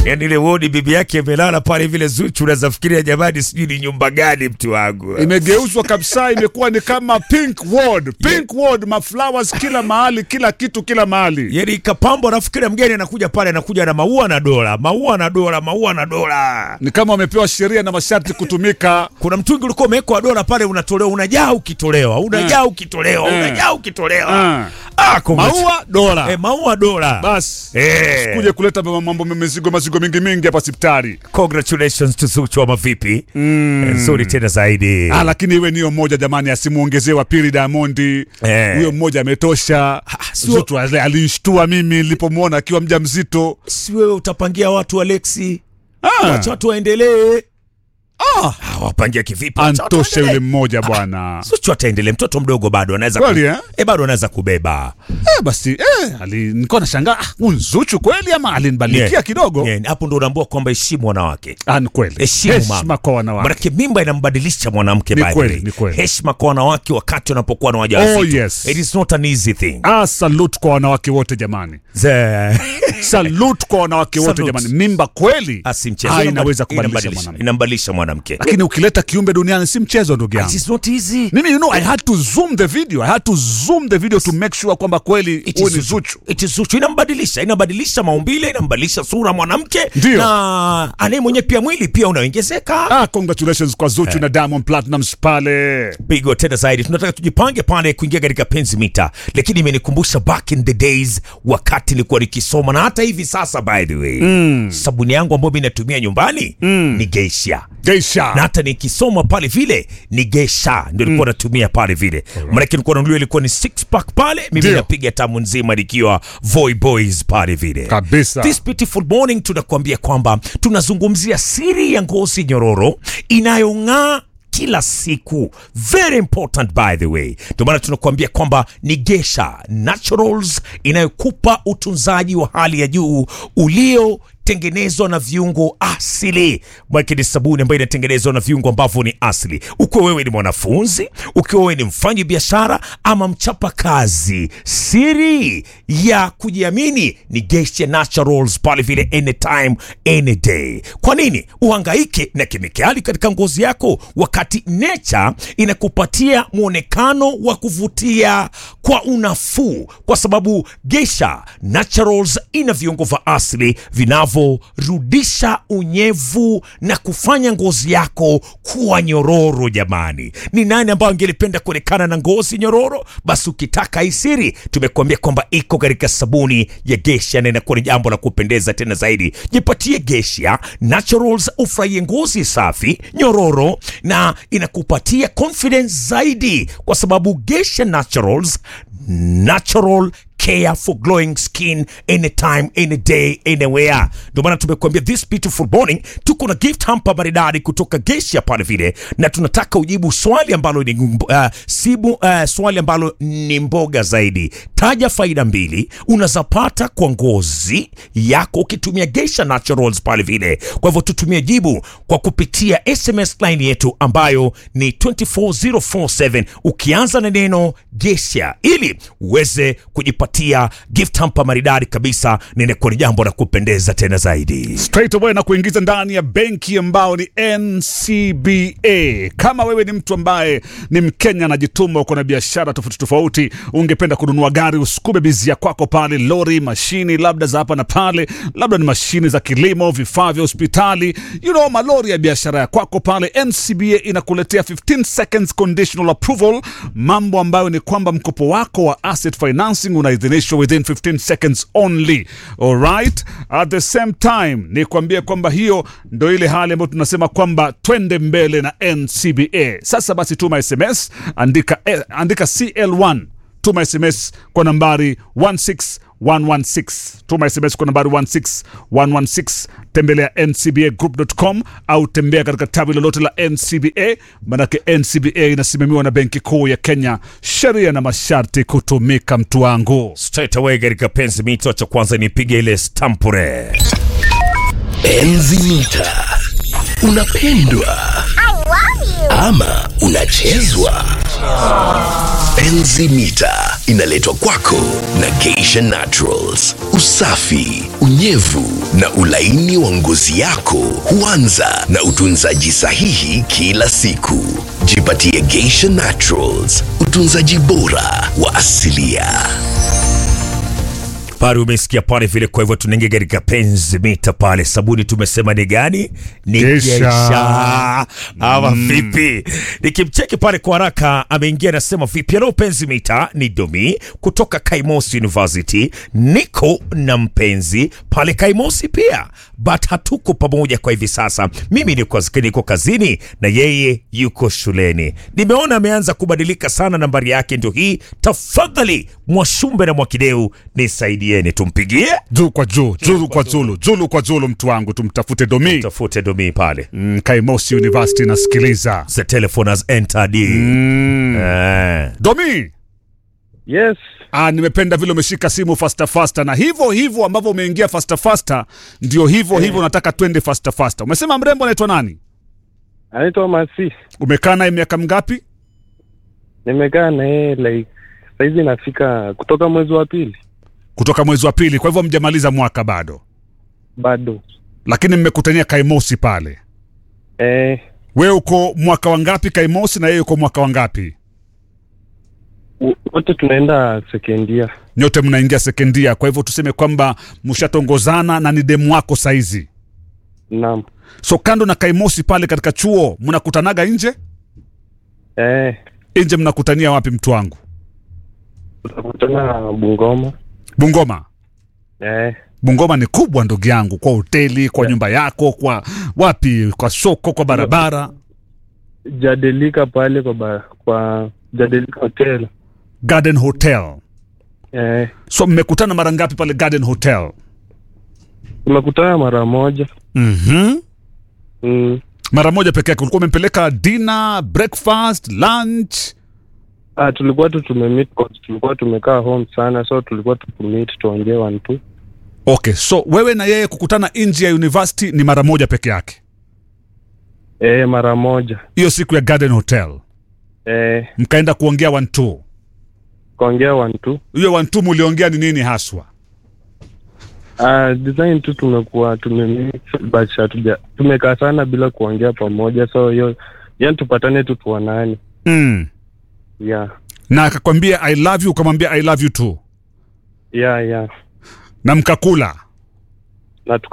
yani ile wodi bibi yake amelala pale vile Zuchu, unaweza fikiria jamani, sijui ni nyumba gani mtu wangu. imegeuzwa kabisa, imekuwa ni kama pink ward, pink ward, maflowers kila mahali, kila kitu kila mahali. Yani ikapambwa, alafu kila mgeni anakuja pale, anakuja na maua na dola, maua na dola, maua na dola. Ni kama wamepewa sheria na masharti kutumika. Kuna mtungi ulikuwa umewekwa dola pale, unatolewa, unajaa ukitolewa, unajaa ukitolewa, Eh. unajaa ukitolewa. Ah. Ah, congrats. Maua dola. Eh, maua dola. Basi Eh. kuja kuleta mambo mizigo mazigo mingi mingi hapa hospitali. Congratulations to Zuchu ama vipi? Mm. Nzuri tena zaidi. Ah, lakini iwe niyo mmoja jamani, asimuongezee wa pili Diamond. Eh. Huyo mmoja ametosha. sio- Zuchu ali- alinishtua mimi nilipomwona akiwa mjamzito. Si wewe utapangia watu Alexi. Ah. Wacha watu waendelee. Ah, wapangia kivipi? Wacha watu Antosha yule waendelee. mmoja bwana. Zuchu ataendelee, mtoto mdogo bado anaweza Kweli, eh? eh, bado anaweza kubeba. Eh, basi eh, ali, nilikuwa nashangaa ah, huyu Zuchu kweli ama alinibalikia Yeah. kidogo? Yeah, hapo ndo unaambua kwamba heshimu wanawake. Ah, ni kweli. Heshimu Heshima mama. kwa wanawake. Manake mimba inambadilisha mwanamke Ni by the kweli, way. ni kweli. Heshima kwa wanawake wakati wanapokuwa na wajawazito. Oh, yes. It is not an easy thing. Ah, salute kwa wanawake wote jamani. Ze- Salute kwa wanawake wote Salute. jamani. Mimba kweli Ah, si mchezo. ah, Inambad- inaweza kubadilisha inambadilisha- mwanamke. Inambadilisha mwanamke. Lakini ukileta kiumbe duniani si mchezo ndugu It yangu. is not easy. Mimi you know I had to zoom the video. I had to zoom the video to make sure kwamba kweli It huyu is ni Zuchu. Zuchu. It is Zuchu. Inambadilisha, inabadilisha maumbile, inambadilisha sura ya mwanamke Ndio. na anaye mwenye pia mwili pia unaongezeka. Ah, congratulations kwa Zuchu na Diamond Platnumz pale. Pigo tena zaidi, tunataka tujipange pale kuingia katika penzi mita, lakini imenikumbusha back in the days wakati nilikuwa nikisoma, na hata hivi sasa by the way mm. sabuni yangu ambayo mimi natumia nyumbani mm. ni Geisha Geisha. na hata nikisoma pale vile ni Geisha ndio nilikuwa natumia pale vile, maanake nilikuwa nanunulia ilikuwa ni six pack pale, mimi Ndio. napiga tamu nzima nikiwa Voy Boys pale vile Kabisa. This beautiful morning tunakuambia kwamba tunazungumzia siri ya ngozi nyororo inayong'aa kila siku very important by the way ndio maana tunakuambia kwamba ni gesha naturals inayokupa utunzaji wa hali ya juu ulio tengenezwa na viungo asili mwake ni sabuni ambayo inatengenezwa na viungo ambavyo ni asili ukiwa wewe ni mwanafunzi ukiwa wewe ni mfanyi biashara ama mchapa kazi siri ya kujiamini ni Geisha Naturals pale vile anytime any day kwa nini uhangaike na kemikali katika ngozi yako wakati nature inakupatia mwonekano wa kuvutia kwa unafuu kwa sababu Geisha Naturals ina viungo vya asili vinavyorudisha unyevu na kufanya ngozi yako kuwa nyororo jamani ni nani ambayo angelipenda kuonekana na ngozi nyororo basi ukitaka hii siri tumekuambia kwamba iko katika sabuni ya Geisha na inakuwa ni jambo la kupendeza tena zaidi jipatie Geisha Naturals ufurahie ngozi safi nyororo na inakupatia confidence zaidi kwa sababu Geisha Naturals natural care for glowing skin anytime any day anywhere ndio maana tumekuambia this beautiful morning tuko na gift hamper maridadi kutoka Geisha pale vile na tunataka ujibu swali ambalo ni uh, sibu uh, swali ambalo ni mboga zaidi taja faida mbili unazapata kwa ngozi yako ukitumia Geisha Naturals pale vile kwa hivyo tutumie jibu kwa kupitia SMS line yetu ambayo ni 24047 ukianza na neno Geisha ili uweze kujipatia gift hamper maridadi kabisa ninakuwa ni jambo la kupendeza tena zaidi straight away na kuingiza ndani ya benki ambao ni NCBA. Kama wewe ni mtu ambaye ni Mkenya anajituma, uko na biashara tofauti tofauti, ungependa kununua gari, usukume bizia kwako pale, lori, mashini labda za hapa na pale, labda ni mashini za kilimo, vifaa vya hospitali, you know, malori ya biashara ya kwako pale, NCBA inakuletea 15 seconds conditional approval, mambo ambayo ni kwamba mkopo wako wa asset financing unaidhinishwa within 15 seconds only. Alright? At the same time ni kuambia kwamba hiyo ndo ile hali ambayo tunasema kwamba twende mbele na NCBA. Sasa basi tuma SMS, andika, eh, andika CL1 tuma SMS kwa nambari 16116 tuma SMS kwa nambari 16116 tembelea ncbagroup.com au tembea katika tawi lolote la NCBA manake NCBA inasimamiwa na benki kuu ya Kenya sheria na masharti kutumika mtu wangu straight away katika penzi mito cha kwanza nipige ile stampure Enzi mita unapendwa ama unachezwa? Enzi mita inaletwa kwako na Geisha Naturals. Usafi, unyevu na ulaini wa ngozi yako huanza na utunzaji sahihi kila siku. Jipatie Geisha Naturals, utunzaji bora wa asilia. pale umesikia pale vile. Kwa hivyo tunaingia katika penzi mita pale. Sabuni tumesema ni gani? Ni Geisha. Geisha ama vipi? Nikimcheki pale kwa haraka, ameingia anasema vipi? Hello penzi mita, ni Domi kutoka Kaimosi University. Niko na mpenzi pale Kaimosi pia, but hatuko pamoja kwa hivi sasa. Mimi niko, niko kazini na yeye yuko shuleni. Nimeona ameanza kubadilika sana, nambari yake ndio hii. Tafadhali Mwashumbe na Mwakideu nisaidieni, tumpigie juu kwa juu julu kwa julu julu kwa julu mtu wangu tumtafute domi tafute Domi pale. mm, kaimosi university nasikiliza The telephone has entered. mm. Eh. domi Yes, Ah, nimependa vile umeshika simu fasta fasta na hivyo hivyo ambavyo umeingia fasta fasta ndio hivyo hivyo nataka twende fasta fasta umesema mrembo anaitwa nani anaitwa Masi. umekaa naye miaka mingapi Nimekaa na yeye like saizi nafika kutoka mwezi wa pili, kutoka mwezi wa pili kwa hivyo mjamaliza mwaka bado bado lakini mmekutania kaimosi pale eh, wewe uko mwaka wangapi kaimosi na yeye uko mwaka wangapi w- wote tunaenda sekendia. nyote mnaingia sekendia kwa hivyo tuseme kwamba mshatongozana na ni demu wako saizi Naam, so kando na kaimosi pale katika chuo mnakutanaga nje eh, nje mnakutania wapi mtu wangu tutakutana Bungoma. bungoma Eh, bungoma ni kubwa ndugu yangu kwa hoteli kwa nyumba yako kwa wapi kwa soko kwa barabara Jadelika pale kwa ba, kwa Jadelika Hotel. garden hotel Eh, so mmekutana mara ngapi pale garden hotel tumekutana mara moja. mm-hmm. Mm. mara moja peke yake ulikuwa umempeleka dinner breakfast lunch Ah, tulikuwa tu tumemeet cause tulikuwa tumekaa home sana, so tulikuwa tukumeet tuongee one two. okay so wewe na yeye kukutana nje ya university ni mara moja peke yake Eh, mara moja. hiyo siku ya garden hotel Eh, mkaenda kuongea one two kuongea one two. hiyo one two muliongea ni nini haswa Ah, design tu tumekuwa tumemix but hatuja tumekaa sana bila kuongea pamoja, so hiyo yani tupatane tu tuonane. mm. Yeah, na akakwambia i love you ukamwambia i love you too yeah, yeah. na mkakula Na